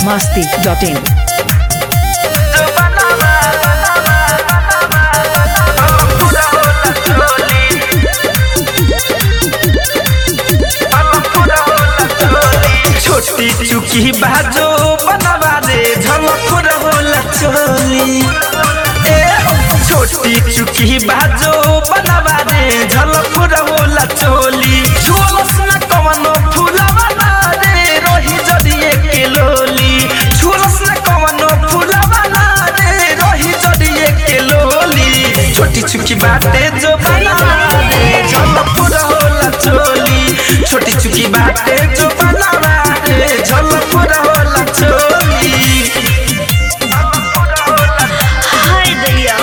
masti.in. छोटी चुकी बाजो बनवा दे झलक होला चोली ए छोटी चुकी बाजो बनवा दे झलक होला चोली झोलस न कवनो फूलवा ना रे रोही जड़िए के लोली झोलस न कवनो फूलवा ना रे रोही जड़िए के लोली छोटी चुकी बाटे जो बनवा दे झलक होला चोली छोटी चुकी बाटे जो बनवा दे झलक होला चोली हाय दैया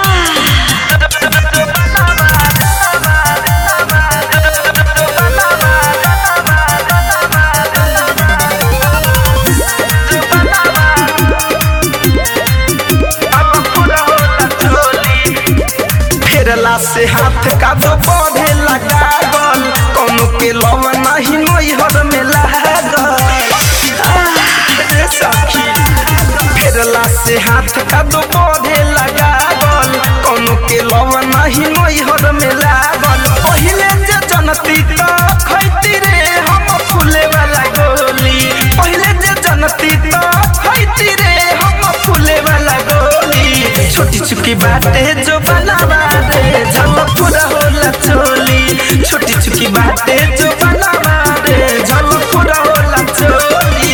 फेरला से हाथ का दो बढ़े लगा गल कौनो के लव नहीं नैहर में लागल आह, रे सखी फेरला से हाथ का दो बढ़े लगा गल कौनो के लव नहीं नैहर में लागल पहिले जे जनती तो खैती रे हम फूले वाला गोली पहिले जे जनती तो खैती रे हम फूले वाला गोली छोटी चुकी बाटे जो बनावा रे झलक पूरा होला चोली छोटी चुकी बाटे जो बनावा रे झलक पूरा होला चोली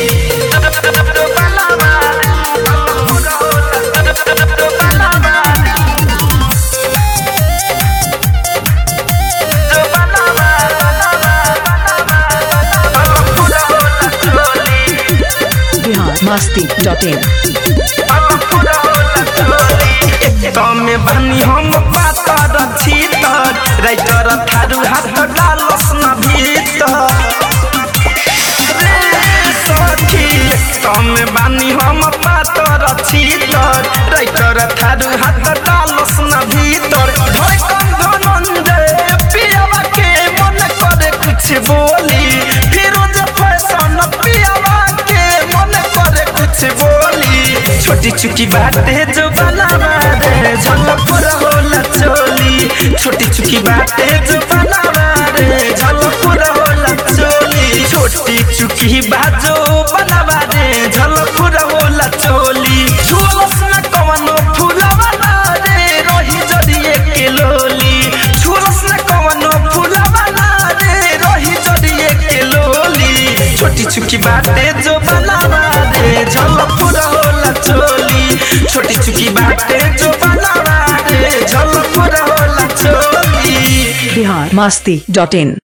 बनावा रे, झलक पूरा होला- बनावा रे। जो बनावा, बनावा, बनावा, झलक पूरा होला चोली Bihar masti.in. तमे भनी हम पातर छीतर राइटर थारू हाथ डालस न भीतर रे सखी तमे बानी हम पातर छीतर राइटर थारू हाथ डालस न भीतर धड़कन धनंजय पियावा के मन करे कुछ बोली फिरोज फैशन पियावा के मन करे कुछ बोली छोटी चुकी बाटे जो बनावा रे झलक पूरा होला चोली छोटी चुकी बाटे जो बनावा रे झलक पूरा होला चोली छोटी चुकी बाजो बनावा रे झलक पूरा होला चोली झोलस न कवनो फूलवा ना रे रोही जड़िए के लोली झोलस न कवनो फूलवा ना रे रोही जड़िए के लोली छोटी चुकी बाटे जो बनावा रे झलक पूरा होला चोली छोटी चुकी बाटे जो बनावा रे झलक पूरा होला चोली Bihar masti.in.